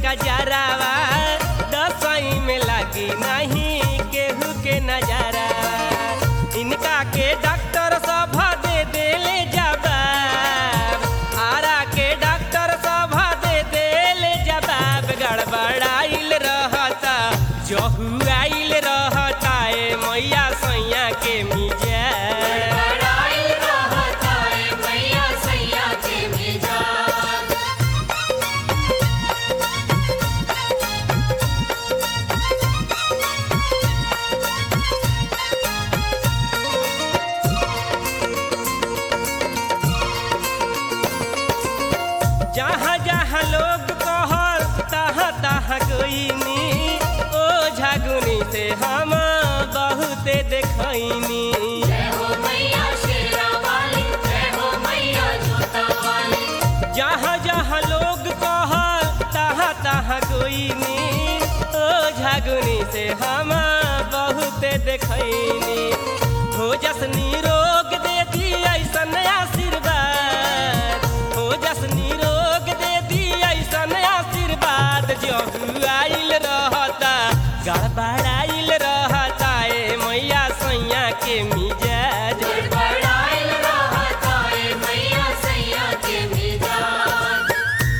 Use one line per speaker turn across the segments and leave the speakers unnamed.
कजरावा दसई में लगी नहीं केहू के नजरा इनका के डॉक्टर सब दे देले जवाब आरा के डॉक्टर सब दे देले जवाब गड़बड़ाइल रहता जहू आइल रहता ए मैया सैया के मिजाज
बड़ाइल रहता है मैया सैया के मिजाज
जहाँ जहाँ लोग कहल तहाँ तहाँ गईनी ओ झगुनी से हम बहुते देखनी
जय हो मैया शेरा वाली जय हो मैया जोता वाली
जहाँ जहाँ लोग कहल तहाँ तहाँ गईनी ओ झगुनी से हम बहुते देखनी हो जसनी रोग दे दी ऐसन आशीर्वाद हो जसनी रोग दे दी ऐसन आशीर्वाद जहू आइल रहता गड़बड़ाइल रहता ए मैया सैया के मिजाज
बड़ाइल रहता है मैया सैया के मिजाज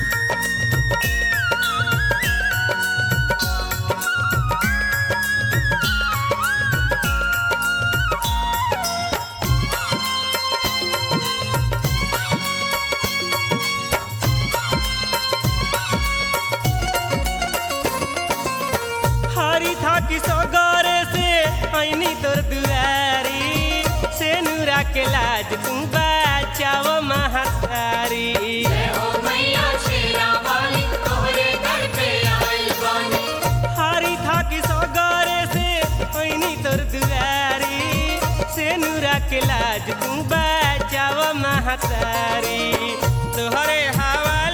हरी था कि सगरे से ऐनी तोर दुआरी से नूरा के लाज तू बचाव महतारी
जय हो मैया शेरा वाली तोहरे दर पे आइल बानी
हरी था कि सगरे से ऐनी तोर दुआरी से नूरा के लाज तू बचाव महतारी तोहरे हवा